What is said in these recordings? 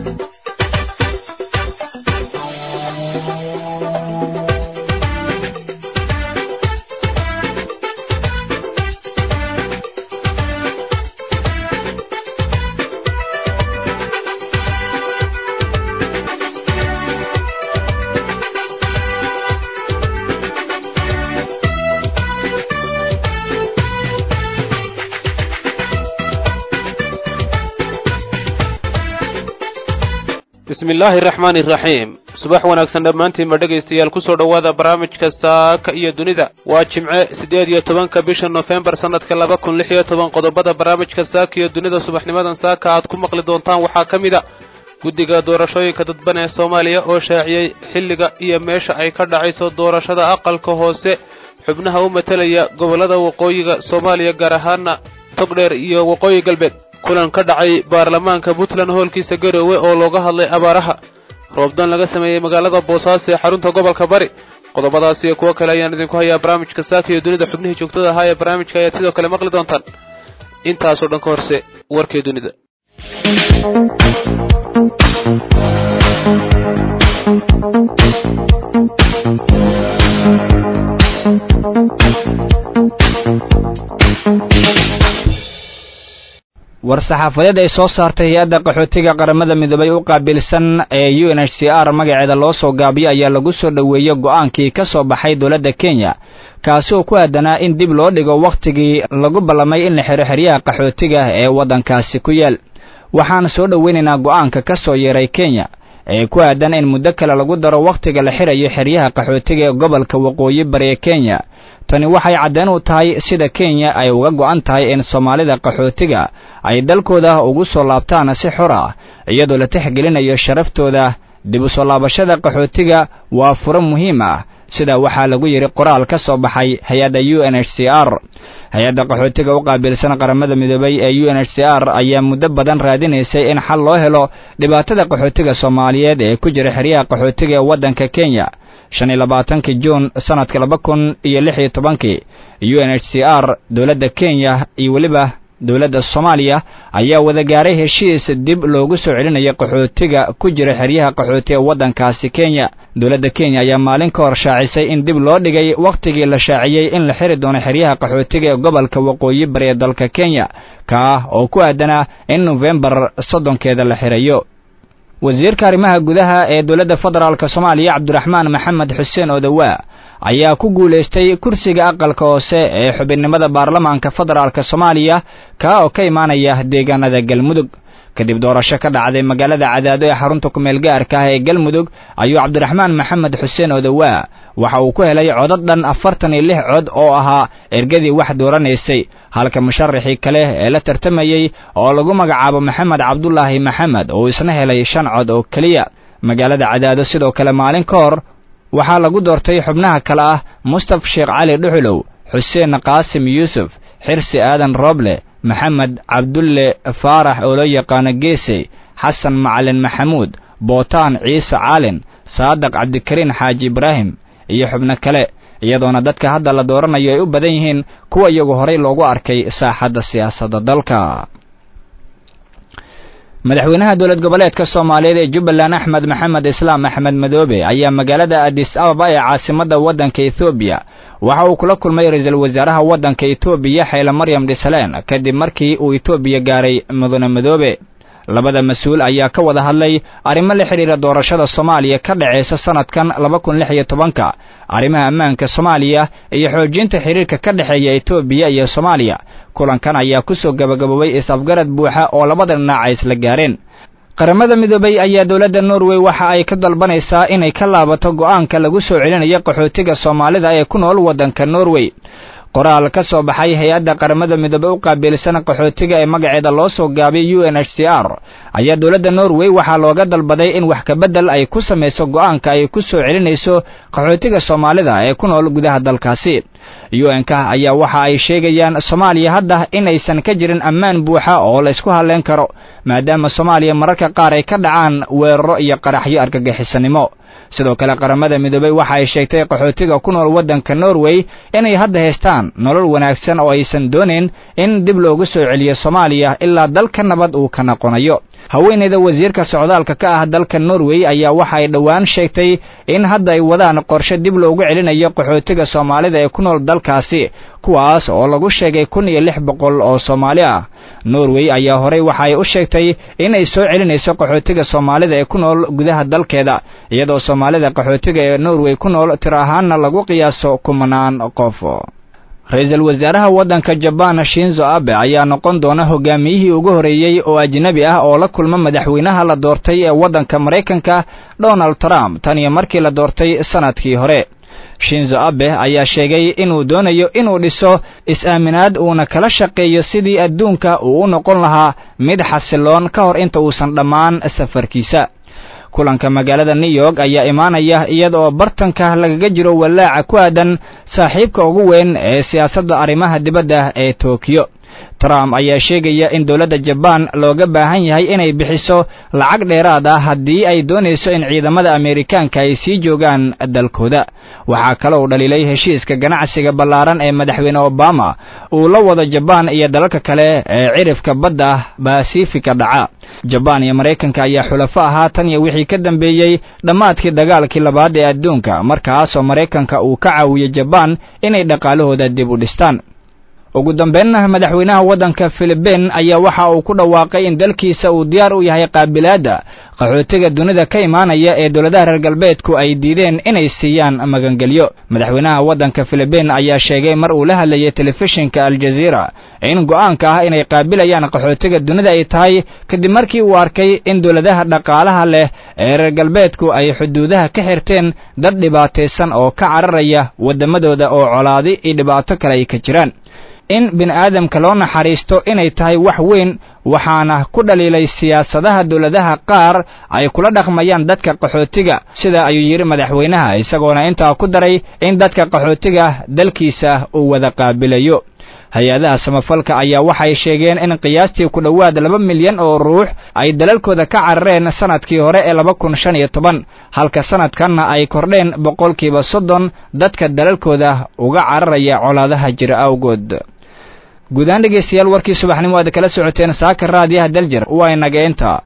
bismi illaahi araxmaani iraxiim subax wanaagsan dhammaantiinba dhegaystayaal kusoo dhowaada barnaamijka saaka iyo dunida waa jimce siddeed iyo tobanka bisha nofembar sannadka laba kun lix iyo toban qodobada barnaamijka saaka iyo dunida subaxnimadan saaka aad ku maqli doontaan waxaa ka mid a guddiga doorashooyinka dadban ee soomaaliya oo shaaciyey xilliga iyo meesha ay ka dhacayso doorashada aqalka hoose xubnaha u matelaya gobollada waqooyiga soomaaliya gaar ahaana togdheer iyo waqooyi galbeed kulan ka dhacay baarlamaanka puntland hoolkiisa garoowe oo looga hadlay abaaraha roobdan laga sameeyey magaalada boosaaso ee xarunta gobolka bari qodobadaas iyo kuwo kale ayaan idinku hayaa barnaamijka saaka iyo dunida xubnihii joogtada ahaa ee barnaamijka ayaad sidoo kale maqli doontaan intaasoo dhan ka horse warkii dunida war-saxaafadeed ay soo saartay hay-adda qaxootiga qaramada midoobay u qaabilsan ee u n h c r magaceeda loo soo gaabiyo ayaa lagu soo dhoweeyey go'aankii ka soo baxay dowladda kenya kaasi oo ku aadanaa in dib loo dhigo wakhtigii lagu ballamay in la xiro xeryaha qaxootiga ee waddankaasi ku yaal waxaan soo dhoweynaynaa go'aanka ka soo yeeray kenya ee ku aadan in muddo kale lagu daro wakhtiga la xirayo xeryaha qaxootiga ee gobolka waqooyi bari ee kenya tani waxay caddeen u tahay sida kenya ay uga go'an tahay in soomaalida qaxootiga ay dalkooda ugu soo laabtaan si xor ah iyadoo la tixgelinayo sharaftooda dib u soo laabashada qaxootiga waa furo muhiim ah sida waxaa lagu yidhi qoraal ka soo baxay hay-adda u n h c r hay-adda qaxootiga u qaabilsan qaramada midoobay ee u n h c r ayaa muddo badan raadinaysay in xal loo helo dhibaatada qaxootiga soomaaliyeed ee ku jira xeryaha qaxootiga ee waddanka kenya shan iyo labaatankii juun sannadka laba kun iyo lix iyo tobankii u n h c r dowladda kenya iyo weliba dowladda soomaaliya ayaa wada gaaray heshiis dib loogu soo celinayo qaxootiga ku jira xeryaha qaxooti ee waddankaasi kenya dowladda kenya ayaa maalin ka hor shaacisay in dib loo dhigay wakhtigii la shaaciyey in la xiri doono xeryaha qaxootiga ee gobolka waqooyi bari ee dalka kenya kaa oo ku aadanaa in nofembar soddonkeeda la xirayo wasiirka arrimaha gudaha ee dowladda federaalk soomaaliya cabdiraxmaan maxamed xuseen odawaa ayaa ku guulaystay kursiga aqalka hoose ee xubinnimada baarlamaanka federaalk soomaaliya kaa oo ka imaanaya deegaanada galmudug kadib doorasho ka dhacday magaalada cadaado ee xarunta kumeel gaarka ah ee galmudug ayuu cabdiraxmaan maxamed xuseen odawaa waxa uu ku helay codad dhan afartan iyo lix cod oo ahaa ergadii wax dooranaysay halka musharaxii kale ee la tartamayey oo lagu magacaabo maxamed cabdulaahi maxamed oo isna helay shan cod oo keliya magaalada cadaado sidoo kale maalin ka hor waxaa lagu doortay xubnaha kale ah mustaf sheekh cali dhuxulow xuseen qaasim yuusuf xirsi aadan rooble maxamed cabdulle faarax oo loo yaqaano geesey xasan macalin maxamuud bootaan ciise caalin saadaq cabdikariin xaaji ibraahim iyo xubno kale iyadoona dadka hadda la dooranayo ay u badan yihiin kuwa iyagu horay loogu arkay saaxadda siyaasadda dalka madaxweynaha dowlad goboleedka soomaaliyeed ee jubbaland axmed maxamed islaam axmed madoobe ayaa magaalada adis ababa ee caasimadda waddanka ethoobiya waxa uu kula kulmay ra-iisul wasaaraha waddanka etoobiya xeyle maryam dhisaleen kadib markii uu etoobiya gaaray mudane madoobe labada mas-uul ayaa ka wada hadlay arrimo la xidhiira doorashada soomaaliya ka dhacaysa sannadkan laba kun lix iyo tobanka arrimaha ammaanka soomaaliya iyo xoojinta xidhiirka ka dhexeeya etoobiya iyo soomaaliya kulankan ayaa ku soo gabagaboobay is-afgarad buuxa oo labada dhinac ay isla gaareen qaramada midoobay ayaa dowladda norway waxa ay ka dalbanaysaa inay ka laabato go'aanka lagu soo celinayo qaxootiga soomaalida ee ku nool waddanka norway qoraal ka soo baxay hay-adda qaramada midoobey u qaabilsan qaxootiga ee magaceeda loo soo gaabiyay u n h c r ayaa dowladda norway waxaa looga dalbaday in wax kabedel ay ku samayso go'aanka ay ku soo celinayso qaxootiga soomaalida ee ku nool gudaha dalkaasi u n-ka ayaa waxa ay sheegayaan soomaaliya hadda in aysan ka jirin ammaan buuxa oo la ysku hadleen karo maadaama soomaaliya mararka qaar ay ka dhacaan weeraro iyo qaraxyo argagixisanimo sidoo kale qaramada midoobey waxa ay sheegtay qaxootiga ku nool waddanka norway inay hadda haystaan nolol wanaagsan oo aysan doonayn in dib loogu soo celiyo soomaaliya ilaa dalka nabad uu ka noqonayo haweeneyda wasiirka socdaalka ka ah dalka norway ayaa waxa ay dhowaan sheegtay in hadda ay wadaan qorshe dib loogu celinayo qaxootiga soomaalida ee ku nool dalkaasi kuwaas oo lagu sheegay kun iyo lix boqol oo soomaali ah norway ayaa horey waxa ay u sheegtay in ay soo celinayso qaxootiga soomaalida ee ku nool gudaha dalkeeda iyadoo soomaalida qaxootiga ee norway ku nool tir ahaanna lagu qiyaaso kumanaan qof ra-iisul wasaaraha waddanka jabaan shinzo abe ayaa noqon doona hogaamiyihii ugu horreeyey oo ajnebi ah oo la kulma madaxweynaha la doortay ee waddanka maraykanka donald trump tan iyo markii la doortay sannadkii hore shinzo abe ayaa sheegay inuu doonayo inuu dhiso is-aaminaad uuna kala shaqeeyo sidii adduunka uu u noqon lahaa mid xasiloon ka hor inta uusan dhammaan safarkiisa kulanka magaalada new york ayaa imaanaya iyada oo bartanka lagaga jiro walaaca ku aadan saaxiibka ugu weyn ee siyaasadda arrimaha dibadda ee tokiyo trump ayaa sheegaya in dowladda jabaan looga baahan yahay inay bixiso lacag dheeraad ah haddii ay doonayso in ciidamada ameerikaanka ay sii joogaan dalkooda waxaa kale uu dhaliilay heshiiska ganacsiga ballaaran ee madaxweyne obama uu la wado jabaan iyo dalalka kale ee cirifka badda basifika dhaca jabaan iyo maraykanka ayaa xulafo ahaa tan iyo wixii ka dambeeyey dhammaadkii dagaalkii labaad ee adduunka markaasoo maraykanka uu ka caawiyey jabaan inay dhaqaalahooda dib u dhistaan ugu dambeynna madaxweynaha waddanka filibiin ayaa waxa uu ku dhawaaqay in dalkiisa uu diyaar u yahay qaabilaadda qaxootiga dunida ka imaanaya ee dowladaha reer galbeedku ay diideen inay siiyaan magangelyo madaxweynaha waddanka filibiin ayaa sheegay mar uu la hadlayay telefishinka aljaziira in go'aanka ah inay qaabilayaan qaxootiga dunida ay tahay kadib markii uu arkay in dowladaha dhaqaalaha leh ee reer galbeedku ay xuduudaha ka xirteen dad dhibaataysan oo ka cararaya waddamadooda oo colaadi iyo dhibaato kale ay ka jiraan in bini aadamka loo naxariisto inay tahay wax weyn waxaana ku dhaliilay siyaasadaha dowladaha qaar ay kula dhaqmayaan dadka qaxootiga sida ayuu yidhi madaxweynaha isagoona intaa ku daray in dadka qaxootiga dalkiisa uu wada qaabilayo hay-adaha samafalka ayaa waxay sheegeen in qiyaastii ku dhowaad laba milyan oo ruux ay dalalkooda ka carareen sanadkii hore ee laba kun shan iyo toban halka sanadkanna ay kordheen boqolkiiba soddon dadka dalalkooda uga cararaya colaadaha jira awgood guudahaan dhegaystayaal warkii subaxnimo aad kala socoteen saaka raadiyaha daljir waa inaga inta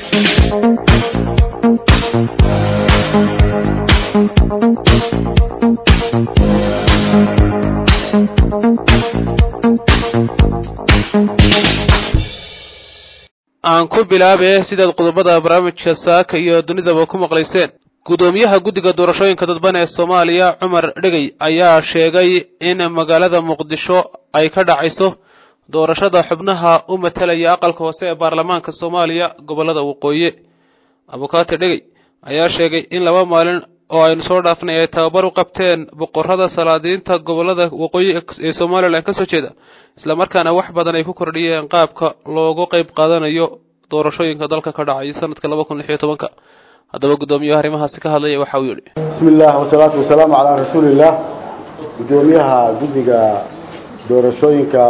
aan ku bilaabe sidaad qodobada barnaamijka saaka iyo dunidaba ku maqlayseen guddoomiyaha guddiga doorashooyinka dadban ee soomaaliya cumar dhegey ayaa sheegay in magaalada muqdisho ay ka dhacayso doorashada xubnaha u matalaya aqalka hoose ee baarlamaanka soomaaliya gobollada waqooyi abukaate dhegey ayaa sheegay in laba maalin oo aynu soo dhaafnay ay tababar u qabteen boqorada salaadiinta gobollada waqooyi ee somalilan ka soo jeeda islamarkaana wax badan ay ku kordhiyeen qaabka loogu qayb qaadanayo doorashooyinka dalka ka dhacay sanadka laba kun lix iyo tobanka haddaba guddoomiyaha arrimahaasi ka hadlaya waxa uu yidhi bismi illah wasalaatu wasalaamu calaa rasuuliillah guddoomiyaha guddiga doorashooyinka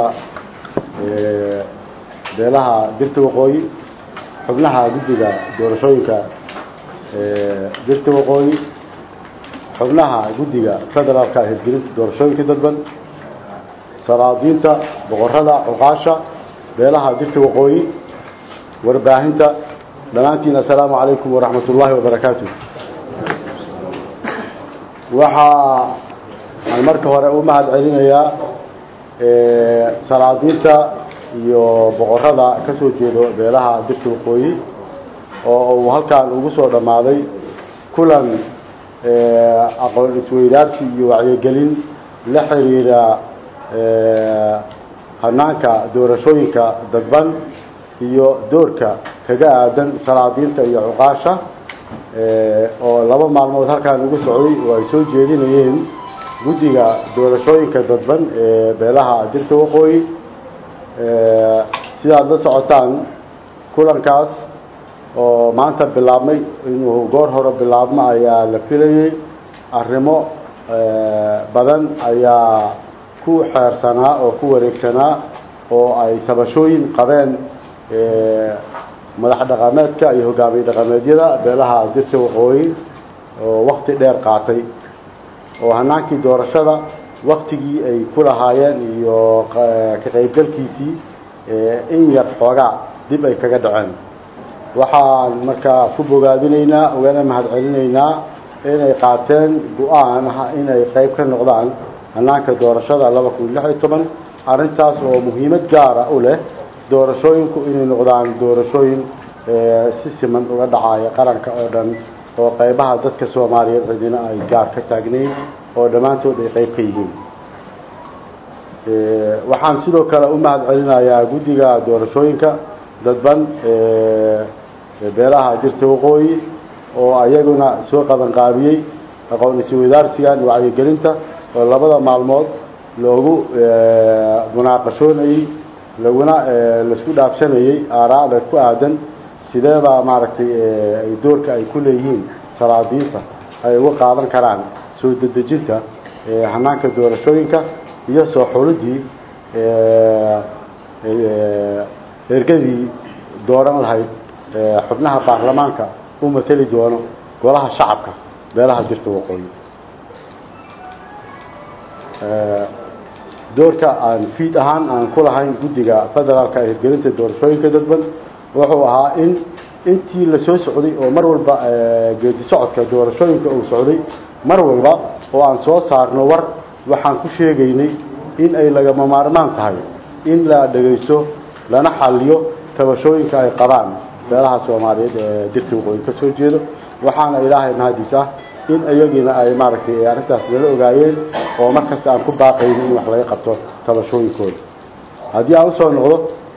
beelaha dirta waqooyi xubnaha guddiga doorashooyinka dirta waqooyi xubnaha guddiga federaalka hirgelinta doorashooyinka dadban salaadiinta boqorada cuqaasha beelaha dirta waqooyi warbaahinta dhammaantiin assalaamu calaykum waraxmat ullaahi wabarakaatu waxaa aan marka hore u mahad celinayaa salaadiinta iyo boqorada ka soo jeedo beelaha dirta waqooyi oo uu halkaan ugu soo dhammaaday kulan aqoon isweydaarsi iyo wacyigelin la xiriira hanaanka doorashooyinka dadban iyo doorka kaga aadan salaadiinta iyo cuqaasha oo laba maalmood halkaan ugu socday oo ay soo jeedinayeen guddiga doorashooyinka dadban ee beelaha dirta waqooyi sidaad la socotaan kulankaas oo maanta bilaabmay inuu goor hore bilaabmo ayaa la filayey arrimo badan ayaa ku xeersanaa oo ku wareegsanaa oo ay tabashooyin qabeen madax dhaqameedka iyo hogaamiye dhaqameedyada beelaha dirta waqooyi oo wakti dheer qaatay oo hanaankii doorashada waktigii ay ku lahaayeen iyo ka qaybgalkiisii in yar xoogaa dib ay kaga dhaceen waxaan markaa ku bogaadinaynaa ugana mahad celinaynaa inay qaateen go-aan ah inay qayb ka noqdaan hanaanka doorashada laba kun lix iyo toban arrintaas oo muhiimad gaara u leh doorashooyinku inay noqdaan doorashooyin si siman uga dhacaya qaranka oo dhan oo qaybaha dadka soomaaliyeed cidina ay gaar ka taagnayn oo dhammaantood ay qayb ka yihiin waxaan sidoo kale u mahad celinayaa guddiga doorashooyinka dadban beelaha dirta waqooyi oo ayaguna soo qaban qaabiyey aqoon iswadaarsigan wacyigelinta oo labada maalmood loogu munaaqashoonayey laguna laisku dhaafsanayey aaraada ku aadan sideebaa maaragtay doorka ay ku leeyihiin salaadiinta ay uga qaadan karaan soo dedejinta hanaanka doorashooyinka iyo soo xulidii ergadii dooran lahayd xubnaha baarlamaanka u mateli doono golaha shacabka beelaha jirta waqooyi doorka aan fiid ahaan aan ku lahayn guddiga federaalka ee hirgelinta doorashooyinka dadban wuxuu ahaa in intii la soo socday oo mar walba geedi socodka doorashooyinka uu socday mar walba oo aan soo saarno war waxaan ku sheegaynay in ay lagama maarmaan tahay in la dhagaysto lana xaliyo tabashooyinka ay qabaan beelaha soomaaliyeed ee dirta waqooyi ka soo jeedo waxaana ilaahay mahadiis ah in iyagiina ay maaragtay arrintaas nala ogaayeen oo mar kasta aan ku baaqayno in wax laga qabto tabashooyinkooda haddii aan usoo noqdo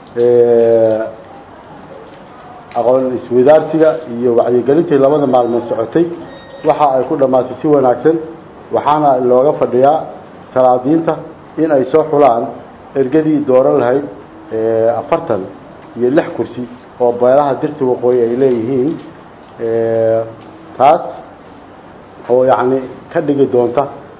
aqoon iswadaarsiga iyo wacyigelintii labada maalmood socotay waxa ay ku dhammaatay si wanaagsan waxaana looga fadhiyaa salaadiinta in ay soo xulaan ergadii dooran lahayd afartan iyo lix kursi oo beelaha dirta waqooyi ay leeyihiin taas oo yacni ka dhigi doonta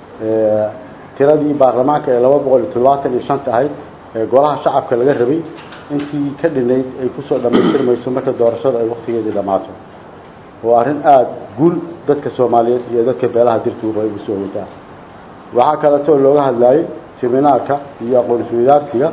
tiradii baarlamaanka ee laba boqol iyo toddobaatan iyo shanta ahayd ee golaha shacabka laga rabay intii ka dhinayd ay kusoo dhammaystirmayso marka doorashada ay waktigeedii dhammaato waa arrin aada guul dadka soomaaliyeed iyo dadka beelaha dirta waqooyi ugu soo wataa waxaa kaleetoo looga hadlayay seminaarka iyo aqoon iswadaarsiga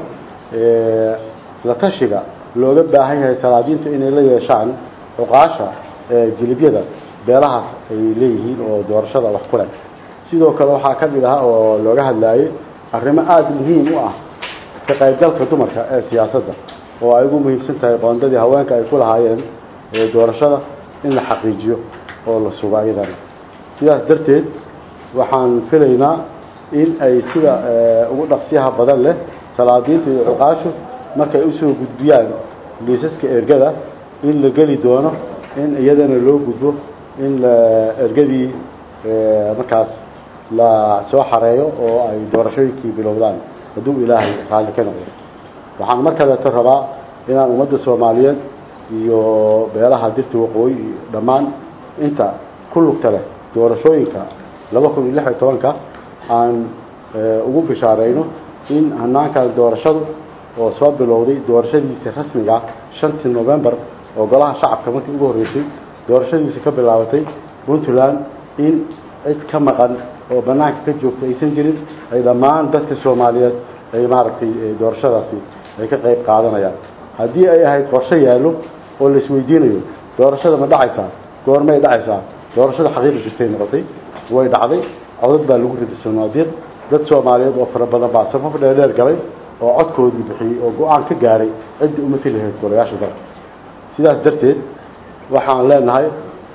la tashiga looga baahan yahay salaadiintu inay la yeeshaan cuqaasha jilibyada beelahaas ay leeyihiin oo doorashada wax ku leh sidoo kale waxaa ka mid ah oo looga hadlayay arrimo aada muhiim u ah ka qaybgalka dumarka ee siyaasadda oo ay ugu muhiimsan tahay qoondadii haweenka ay ku lahaayeen doorashada in la xaqiijiyo oo la sugo ayadana sidaas darteed waxaan filaynaa in ay sida ugu dhaqsiyaha badan leh salaadiinta iyo cuqaashu markay usoo gudbiyaan liisaska ergada in la geli doono in iyadana loo gudbo in ergadii markaas la soo xareeyo oo ay doorashooyinkii bilowdaan hadduu ilaahay raalli ka noqdo waxaan mar kaleeto rabaa inaan ummadda soomaaliyeed iyo beelaha dirta waqooyi iyo dhammaan inta ku lugta leh doorashooyinka laba kun iyo lix iyo tobanka aan ugu bishaarayno in hanaankan doorashadu oo soo bilowday doorashadiisa rasmiga shantii novembar oo golaha shacabka markii ugu horreysay doorashadiisa ka bilaabatay puntland in cid ka maqan oo banaanka ka joogta aysan jirin ay dhammaan dadka soomaaliyeed ay maaragtay doorashadaasi ay ka qayb qaadanayaan haddii ay ahayd qorshe yaallo oo la isweydiinayo doorashada ma dhacaysaa goormay dhacaysaa doorashada xaqiiqi jirtay noqotay way dhacday codad baa lagu riday sanaadiiq dad soomaaliyeed oo fara badan baa safaf dheerdheer galay oo codkoodii bixiyey oo go-aan ka gaaray ciddii umati lahayd golayaasha dalka sidaas darteed waxaan leenahay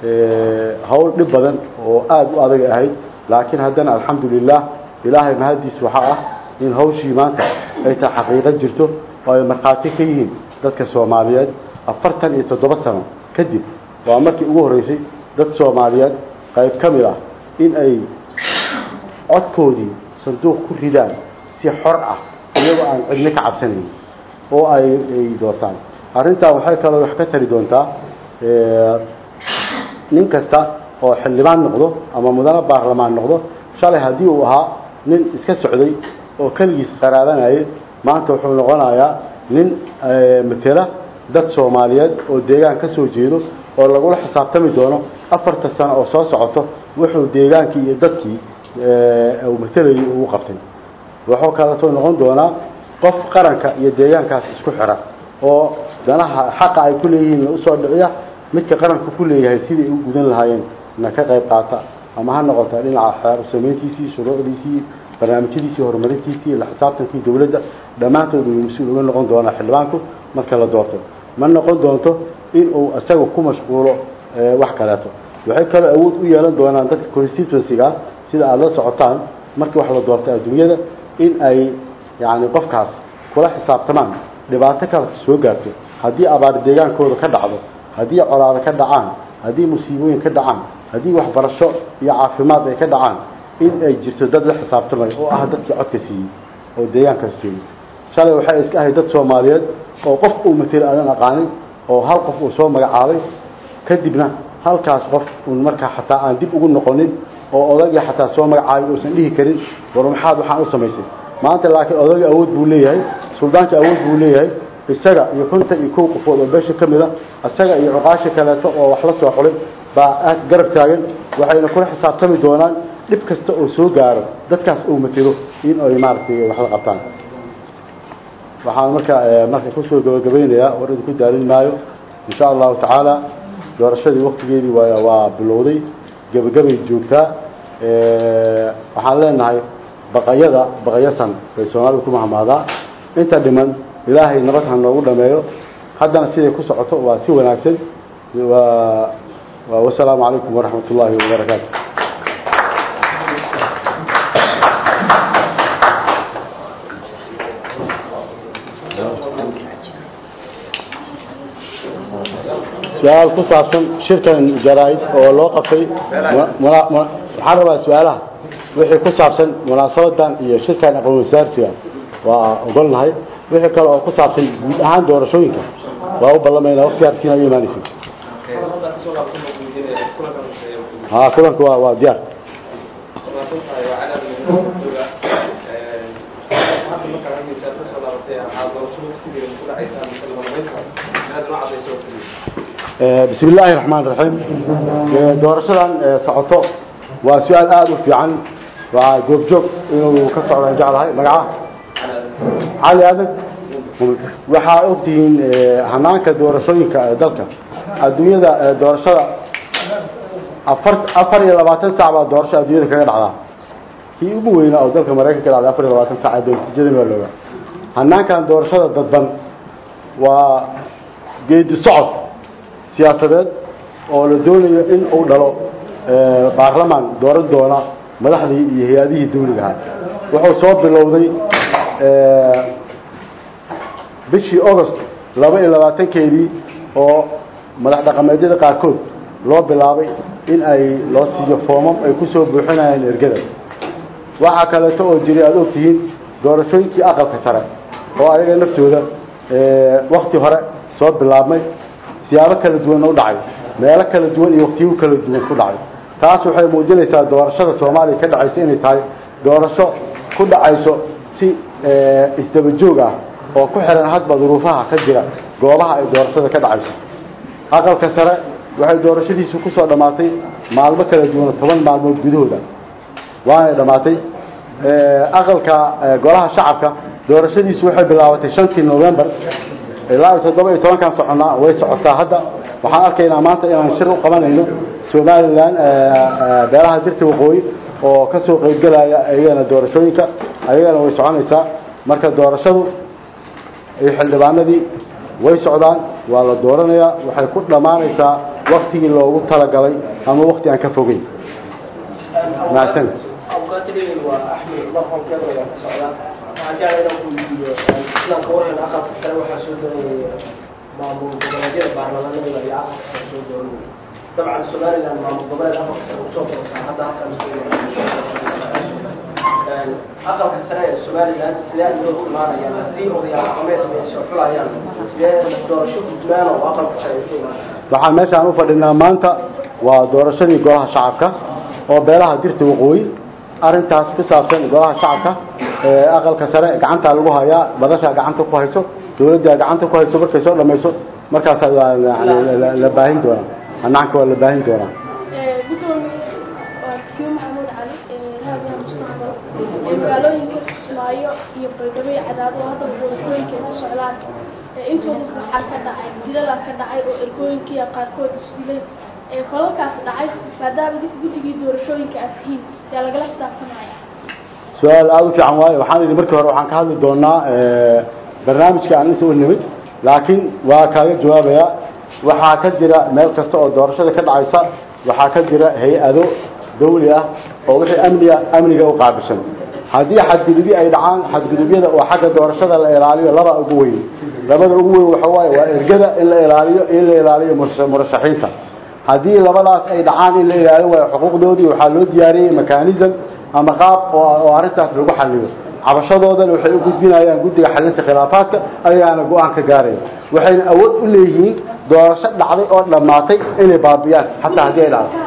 hawl dhib badan oo aada u adag ahayd laakiin haddana alxamdulilah ilaahay mahadiis waxaa ah in hawshii maanta ay tahay xaqiiqo jirto oo ay markhaati ka yihiin dadka soomaaliyeed afartan iyo toddoba sano kadib waa markii ugu horreysay dad soomaaliyeed qayb ka mid ah in ay codkoodii sanduuq ku ridaan si xor ah iyagoo aan cidno ka cabsanayn oo ay ay doortaan arrintaa waxay kaloo wax ka tari doontaa nin kasta oo xildhibaan noqdo ama mudane baarlamaan noqdo shalay haddii uu ahaa nin iska socday oo keligiis qaraabanayay maanta wuxuu noqonayaa nin matela dad soomaaliyeed oo deegaan ka soo jeedo oo lagula xisaabtami doono afarta sano oo soo socoto wuxuu deegaankii iyo dadkii uu matelayay ugu qabtay wuxuu kaleetoo noqon doonaa qof qaranka iyo deegaankaas isku xira oo danaha xaqa ay ku leeyihiin usoo dhiciya midka qaranku ku leeyahay sidai u gudan lahaayeen na ka qayb qaata ama ha noqota dhinaca xeer samayntiisii shuruucdiisii barnaamijyadiisii horumarintiisii la xisaabtankii dowladda dhammaantood uu mas-uul uga noqon doonaa xildhibaanku marka la doorto ma noqon doonto in uu isaga ku mashquulo wax kaleeto waxay kaloo awood u yeelan doonaan dadka constituencyga sida aada la socotaan markii wax la doortay adduunyada in ay yacni qofkaas kula xisaabtamaan dhibaato kale soo gaarto haddii abaar deegaankooda ka dhacdo haddii colaado ka dhacaan haddii musiibooyin ka dhacaan haddii waxbarasho iyo caafimaad ay ka dhacaan in ay jirto dad la xisaabtamay oo ah dadkii codka siiyey oo deegaankaas joogay shalay waxay iska ahayd dad soomaaliyeed oo qof uu matelo aadan aqaanin oo hal qof uu soo magacaabay kadibna halkaas qof uun markaa xataa aan dib ugu noqonin oo odagii xataa soo magacaabay uusan dhihi karin war maxaad waxaan u samaysay maanta laakiin odagii awood buu leeyahay suldaanka awood buu leeyahay isaga iyo kontan iyo kow qofood oo beesha ka mid a isaga iyo cuqaasha kaleeto oo wax la soo xulay baa aad garab taagan waxayna kula xisaabtami doonaan dhib kasta oo soo gaaro dadkaas uu matelo in ay maaragtay wax la qabtaan waxaan marka marka kusoo gabagabeynayaa war idinku daalin maayo insha allahu tacaala doorashadii waktigeedii waa waa bilowday gebagabay joogtaa waxaan leenahay baqayada baqayasan bay soomaalidu ku mahmaadaa inta dhiman ilaahay nabad ha noogu dhameeyo haddana siday ku socoto waa si wanaagsan waa wasalaamu calaykum waraxmat ullaahi wabarakaatu su-aal ku saabsan shirkan jaraa-id oo loo qabtay waxaan rabaa su-aalaha wixii ku saabsan munaasabadan iyo shirkan aqoon wasaarsiga waa ogolnahay wixii kale oo ku saabsan guud ahaan doorashooyinka waa u ballamayna waqti arkiina u imaanaysa ha kulanku waa waa diyaar bismi illaahi raxmaan raxiim doorashadan socoto waa su-aal aada u fiican waa joogjoog inuu ka socdaan jeclahay magaca cali adag waxaa ogtihiin hanaanka doorashooyinka dalka adduunyada doorashada afar afar iyo labaatan sac baa doorasho adduunyada kaga dhacdaa kii ugu weynaa oo dalka maraykanka dhacday afar iyo labaatan sac natiijadan waa looga hanaankan doorashada dadban waa geedi socod siyaasadeed oo la doonayo in uu dhalo baarlamaan dooran doona madaxdii iyo hay-adihii dawliga ahaa wuxuu soo bilowday bishii august laba iyo labaatankeedii oo madax dhaqameedyada qaarkood loo bilaabay in ay loo siiyo foomam ay kusoo buuxinayaan ergada waxaa kaleeto oo jiray aada ogtihiin doorashooyinkii aqalka sare oo ayaga naftooda wakti hore soo bilaabmay siyaabo kala duwanna u dhacay meelo kala duwan iyo waktiyo kala duwan ku dhacay taas waxay muujinaysaa doorashada soomaaliya ka dhacaysa inay tahay doorasho ku dhacayso si isdaba joog ah oo ku xiran hadba duruufaha ka jira goobaha ay doorashada ka dhacayso aqalka sare waxay doorashadiisu kusoo dhammaatay maalmo kala duwan toban maalmood gudahooda waanay dhammaatay aqalka golaha shacabka doorashadiisu waxay bilaabatay shantii november ilaa iyo toddoba iyo tobankan soconnaa way socotaa hadda waxaan arkaynaa maanta inaan shir u qabanayno somalilan beelaha dirta waqooyi oo ka soo qaybgelaya ayagana doorashooyinka ayagana way soconaysaa marka doorashadu iyo xildhibaanadii way socdaan waa la dooranayaa waxay ku dhammaanaysaa waktigii loogu talagalay ama wakti aan ka fogeyn mahadsan maamul goboleedyada baarlamaanada iyo aqalka soo dooranaya dabcan somaliland maamul goboleed aqalka sare usoo kortaa hadda halkan aqalka sare ee somaliland sidee loo imaanayaan haddii odayaal dhaqameed ay soo xulayaan sidee doorasho gudmaan oo aqalka sare ay ku imaanayaan waxaan meeshaan u fadhinaa maanta waa doorashadii golaha shacabka oo beelaha dirta waqooyi arrintaas ku saabsan golaha shacabka ee aqalka sare gacantaa lagu hayaa badashaa gacanta ku hayso dawladda gacanta ku hayso markay soo dhamayso markaasaa waa la baahin doonaa hanaanka waa la baahin doonaa gudoomiye waa kiyo maxamuud cali raadiyaha mustaqbal magaalooyinka kismaayo iyo baydhabo iyo cadaabo hadda doorashooyinka ka socdaan intooda waxaa ka dhacay dilalaa ka dhacay oo ergooyinkiiya qaarkood isdilay falalkaas dhacay maadaama guddigii doorashooyinka aad tihiin yaa lagala xisaabtamaya su-aal aada u fiican waayo waxaan idhi markii hore waxaan ka hadli doonaa barnaamijka aan inta u nimid laakiin waa kaaga jawaabayaa waxaa ka jira meel kasta oo doorashada ka dhacaysa waxaa ka jira hay-ado dawli ah oo wixii amniga amniga u qaabilsan haddii xadgudubyo ay dhacaan xadgudubyada oo xagga doorashada la ilaaliyo laba ugu weyn labada ugu weyn waxa waaye waa ergada in la ilaaliyo in la ilaaliyo murashaxiinta haddii labadaas ay dhacaan in la ilaalin waayo xuquuqdoodii waxaa loo diyaariyey mechanism ama qaab oo arrintaas lagu xaliyo cabashadoodana waxay u gudbinayaan guddiga xalinta khilaafaadka ayaana go-aan ka gaaraya waxayna awood u leeyihiin doorasho dhacday oo dhammaatay inay baabiyaan xataa haddii ay dhacdo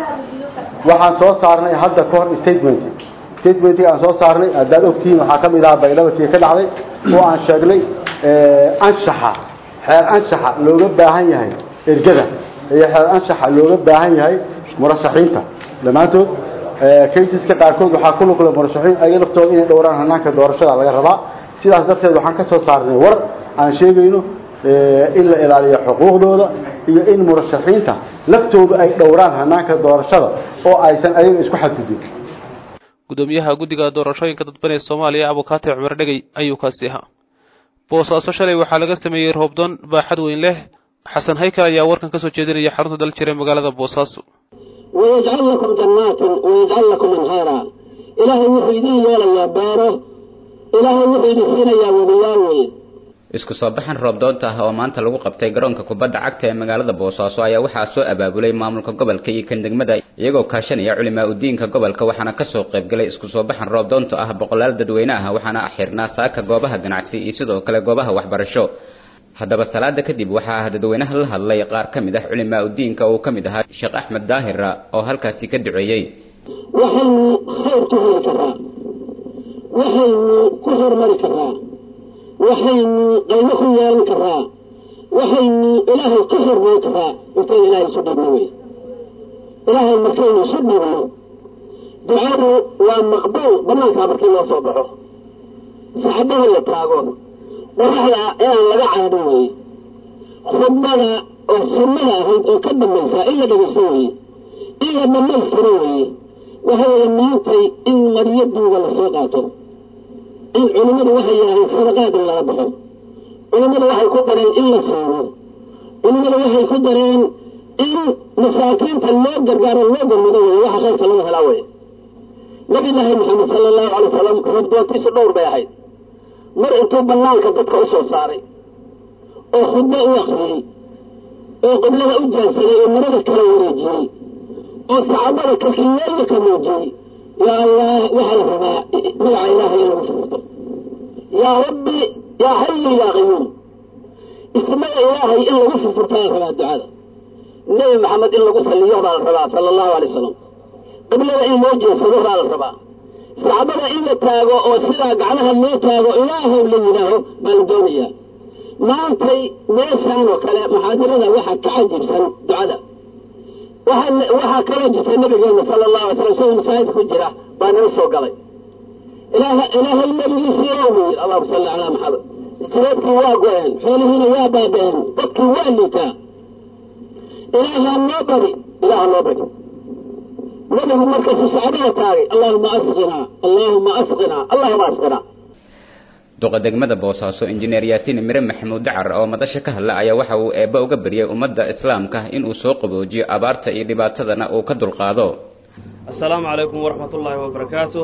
waxaan soo saarnay hadda ka hor statement statementii aan soo saarnay haddaad ogtihiin waxaa ka mid ahaa baydhabatii ka dhacday oo aan sheegnay anshaxa xeer anshaxa looga baahan yahay ergada iyo xeer anshaxa looga baahan yahay murashaxiinta dhammaantood kaysiska qaarkood waxaa ku lugla murashaxiin ayaga laftooda inay dhowraan hanaanka doorashada laga rabaa sidaas darteed waxaan ka soo saarnay war aan sheegayno in la ilaaliyo xuquuqdooda iyo in murashaxiinta laftooda ay dhowraan hanaanka doorashada oo aysan ayaga isku xadgudbin gudoomiyaha guddiga doorashooyinka dadban ee soomaaliya abukaati cumar dhegey ayuu kaasi ahaa boosaaso shalay waxaa laga sameeyey roobdoon baaxad weyn leh xasan haykal ayaa warkan ka soo jeedinaya xarunta dal jira magaalada boosaaso wayajcal lakum jannaatin wayajcal lakum anhaara ilaahay wuxuu idin yeelayaa beero ilaahay wuxuu idin siinayaa webiyaal weyn isku soo baxan roobdoonta ah oo maanta lagu qabtay garoonka kubadda cagta ee magaalada boosaaso ayaa waxaa soo abaabulay maamulka gobolka iyo kan degmada iyagoo kaashanaya culimaa udiinka gobolka waxaana kasoo qaybgalay isku soo baxan roobdoonta ah boqolaal dadweyne ah waxaana xirnaa saaka goobaha ganacsi iyo sidoo kale goobaha waxbarasho haddaba salaada kadib waxaa ah dadweynaha la hadlay qaar ka mid ah culimaa udiinka uu ka mid ahaa sheekh axmed daahira oo halkaasi ka duceeyey waxaynu khayr ku heli karaa waxaynu ku hormari karaa waxaynu qaybo ku yeelan karaa waxaynu ilaahay ka hormayn karaa intaynu ilaahay isu dhibno wey ilaahay markaynu isu dhibno ducadu waa maqbuul banaankaa markii loo soo baxo saxabaha la taago qoraxda inaan laga caadin weye khudbada oo sunnada ahayd oo ka dambaysaa in la dhegeyso weye in la dhammaystiro weye waxa weeye maantay in maryaduuga lasoo qaato in culimmadu waxay yidhaaheen sadaqaad in lala baxo culimmadu waxay ku dareen in la soomo culimmadu waxay ku dareen in masaakiinta loo gargaaro loo gurmado weye waxa khayrka laga helaa weye nabillaahi maxamed sala allahu calay wasalam roobdoontiisu dhowr bay ahayd mar intuu banaanka dadka u soo saaray oo khudbo u akriyey oo qiblada u jaansaday oo marada kala wareejiyey oo saxaabada kakiyeelna ka muujiyey yaa allah waxaa la rabaa magaca ilaahay in lagu furto yaa rabbi yaa xayu yaa qayuum ismaga ilaahay in lagu furfurtaa la rabaa ducada nebi maxamed in lagu saliyo baa la rabaa sala allahu alay wasalam qiblada in loo jeesado baa la rabaa saxaabada in la taago oo sidaa gacmaha loo taago ilaahow la yidhaaho baa la doonayaa maantay meeshaan oo kale maxaadirada waxaa ka cajibsan ducada waxaa kaloo jirta nabigeena sala allahu alay slam isagoo masaajid ku jira baa naga soo galay ilaahay nabigiisii ow yidhi allahuma salli calaa maxamed jireedkii waa go-een xoolihiina waa baaba-een dadkii waa liitaa ilaahaa noo bari ilaaha noo bari nabigu markaasuu saxaabada taagay allahuma asqinaa allahuma asqinaa allahuma asqinaa duqa degmada boosaaso injineer yaasiin mire maxamuud dacar oo madasha ka hadla ayaa waxa uu eebba uga baryay ummadda islaamka inuu soo qaboojiyo abaarta iyo dhibaatadana uu ka dulqaado assalaamu calaykum waraxmat ullaahi wabarakaatu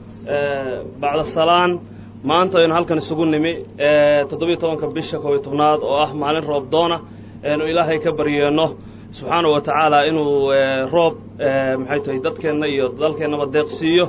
bacda salaan maanta aynu halkan isugu nimi toddobiyo tobanka bisha koob iyo tobnaad oo ah maalin roob doona aynu ilaahay ka baryeenno subxaana wa tacaala inuu roob maxay tahay dadkeenna iyo dalkeennaba deeqsiiyo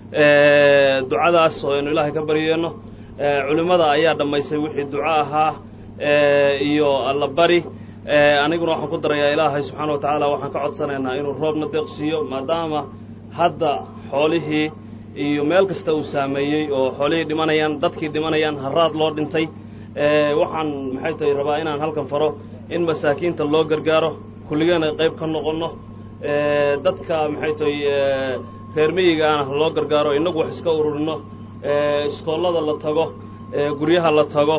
ducadaas oo aynu ilaahay ka baryeenno culimmada ayaa dhammaysay wixii duco ahaa iyo alla bari aniguna waxaan ku darayaa ilaahay subxaana wa tacaala waxaan ka codsanaynaa inuu roobna deeqsiiyo maadaama hadda xoolihii iyo meel kasta uu saameeyey oo xoolihii dhimanayaan dadkii dhimanayaan haraad loo dhintay waxaan maxay tahay rabaa inaan halkan faro in masaakiinta loo gargaaro kulligeena qayb ka noqonno dadka maxay tahay reer miyigaana loo gargaaro innagu wax iska ururino iskoollada la tago guryaha la tago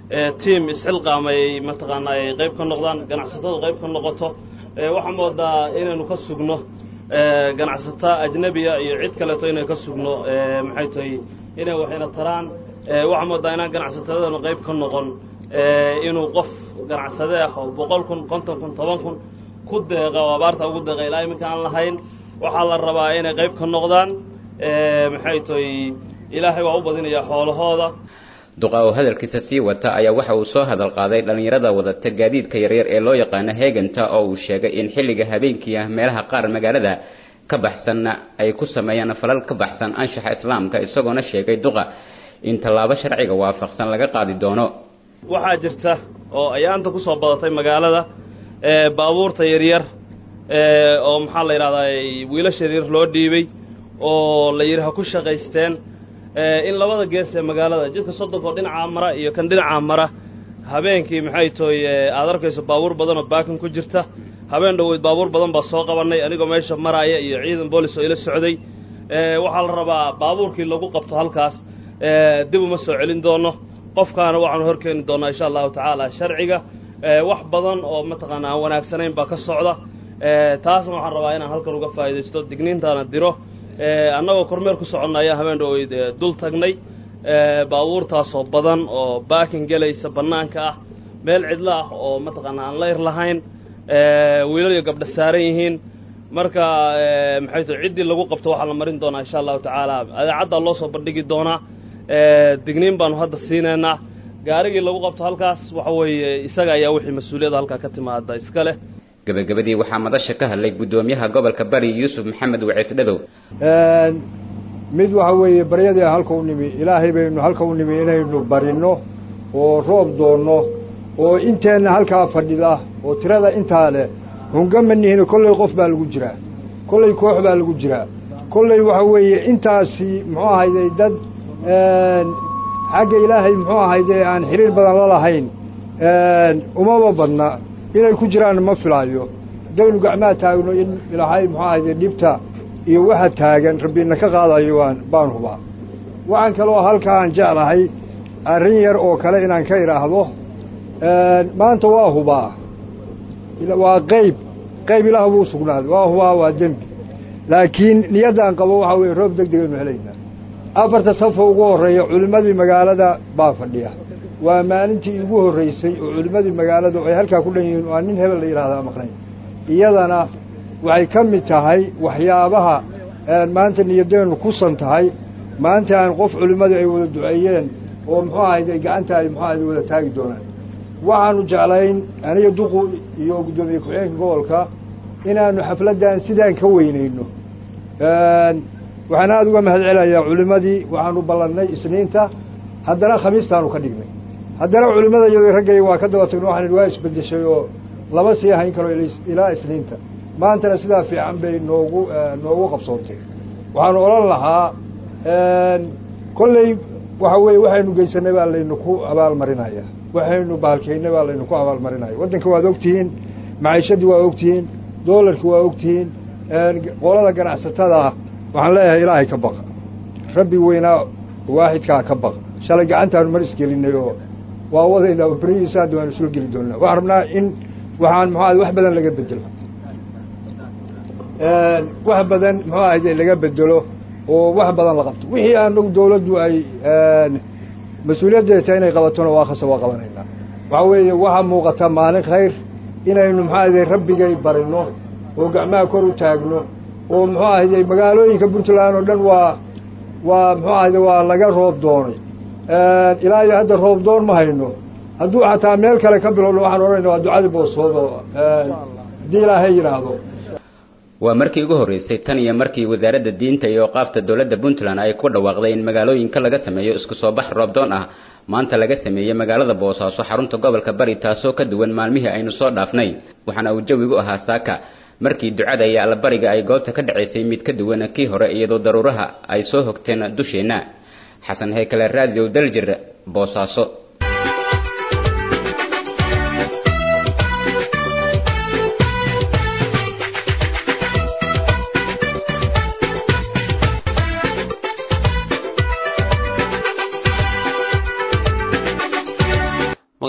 tiam isxilqaamay mataqaanaa ay qayb ka noqdaan ganacsatadu qayb ka noqoto waxaa moodaa inaynu ka sugno ganacsata ajnebiya iyo cid kaleeto inay ka sugno maxay tahay inay waxayna taraan waxaa moodaa inaan ganacsatadanu qayb ka noqon inuu qof ganacsade ah oo boqol kun konton kun toban kun ku deeqa oo abaarta ugu deeqa ilaa iminka aan lahayn waxaa la rabaa inay qayb ka noqdaan maxay tahay ilaahay waa u badinayaa xoolahooda duqa oo hadalkiisa sii wata ayaa waxa uu soo hadal qaaday dhallinyarada wadata gaadiidka yaryar ee loo yaqaano heeganta oo uu sheegay in xilliga habeenkii ah meelaha qaar magaalada ka baxsanna ay ku sameeyaan falal ka baxsan anshaxa islaamka isagoona sheegay duqa in tallaabo sharciga waafaqsan laga qaadi doono waxaa jirta oo ayaanta ku soo badatay magaalada baabuurta yaryar oo maxaa la yidhahdaa wiilasha yaryar loo dhiibay oo la yidhi ha ku shaqaysteen in labada gees ee magaalada jidka soddonka oo dhinacaa mara iyo kan dhinacaa mara habeenkii maxay tahay aad arkayso baabuur badan oo baakin ku jirta habeen dhoweyd baabuur badan baa soo qabannay anigoo meesha maraaya iyo ciidan boolis oo ila socday waxaa la rabaa baabuurkii lagu qabto halkaas dib uma soo celin doono qofkaana waxaanu hor keeni doonnaa insha allahu tacaala sharciga wax badan oo mataqaana aan wanaagsanayn baa ka socda taasna waxaan rabaa inaan halkan uga faa'iidaysto digniintaana diro annagoo kormeer ku soconna ayaa habeen dhoweyd dul tagnay baabuurtaasoo badan oo baakin gelaysa bannaanka ah meel cidlo ah oo mataqaana aan layr lahayn wiilal iyo gabdha saaran yihiin marka maxay tahay ciddii lagu qabto waxaa la marin doonaa insha allahu tacaala adeecaddaa loo soo bandhigi doonaa digniin baanu hadda siinaynaa gaarigii lagu qabto halkaas waxa weeye isaga ayaa wixii mas-uuliyadda halkaa ka timaada iska leh gabagabadii waxaa madasha ka hadlay guddoomiyaha gobolka bari yuusuf maxamed waciis dhadow mid waxa weeye baryadii halka u nimi ilaahay baynu halka u nimi inaynu barinno oo roob doonno oo inteenna halkaa fadhida oo tirada intaa leh hungama nihino kollay qof baa lagu jiraa kollay koox baa lagu jiraa kollay waxa weeye intaasi muxuu ahayday dad xagga ilaahay muxuu ahayde aan xiriir badan la lahayn umaba badna inay ku jiraan ma filaayo haddaynu gacmaha taagno in ilaahay muxuu ahayde dhibta iyo waxa taagan rabbina ka qaadayo waan baan hubaa waxaan kaloo halkaan jeclahay arrin yar oo kale inaan ka idhaahdo maanta waa hubaa waa qayb qayb ilaah buu sugnaaday waa hubaa waa dembi laakiin niyaddaan qabo waxaa weeye roob deg degaynu helaynaa afarta safa ugu horreeya culimmadii magaalada baa fadhiya waa maalintii iigu horraysay oo culimmadii magaalada ay halkaa ku dhan yihiin waa nin hebel la yidhahdaa maqnayn iyadana waxay ka mid tahay waxyaabaha maanta niyadeennu kusan tahay maanta aan qof culimmadii ay wada duceeyeen oo muxuu ahayd ay gacanta ay muxuu ahayd wada taagi doonaan waxaanu jeclayn aniga duqu iyo guddoomiye ku-xigeenka gobolka inaanu xafladdan sidaan ka weynayno waxaan aada uga mahad celayaa culimmadii waxaanu ballannay isniinta haddana khamiistaanu ka dhignay haddana culimmada iyadoo raggay waa ka daba tagno waxaan waa isbeddeshay oo laba sii hayn karo ilaa isniinta maantana sidaa fiican bay noogu noogu qabsoontay waxaanu odhan lahaa kolley waxa weeye waxaynu geysanay baa laynu ku abaalmarinaya waxaynu baalkeynay baa laynu ku abaalmarinaya waddanka waad ogtihiin maciishadii waa ogtihiin doolarki waa ogtihiin qolada ganacsatada waxaan leeyahay ilaahay ka baqa rabbi weynaa waaxidkaa ka baqa shalay gacantaanu mar isgelinay oo waa wadaynaa berihiisa hadda waanu soo geli doonaa waxaan rabnaa in waxaan muxuu ahay wax badan laga bedelo wax badan muxuu ahayde laga bedelo oo wax badan la qabto wixii aanagu dawladdu ay mas-uuliyaddeeta inay qabatona waa khasa waa qabanaynaa waxaa weeye waxaa muuqata maalin khayr inaynu muxuu ahayde rabbigay barino oo gacmaha kor u taagno oo muxuu ahayde magaalooyinka puntland oo dhan waa waa muxuu ahayde waa laga roob doonay ilaa iyo hadda roob doon ma hayno hadduu xataa meel kale ka bilowno waxaan odhanayna waa ducadii boosoodo haddii ilaahay yidhaahdo waa markii ugu horreysay tan iyo markii wasaaradda diinta iyo qaabta dowladda puntland ay ku dhawaaqday in magaalooyinka laga sameeyo isku soo bax roobdoon ah maanta laga sameeyey magaalada boosaaso xarunta gobolka bari taasoo ka duwan maalmihii aynu soo dhaafnay waxaana uu jawigu ahaa saaka markii ducada iyo allabariga ay goobta ka dhacaysay mid ka duwan kii hore iyadoo daruuraha ay soo hogteen dusheenna xasan haykale raadiyo daljir boosaaso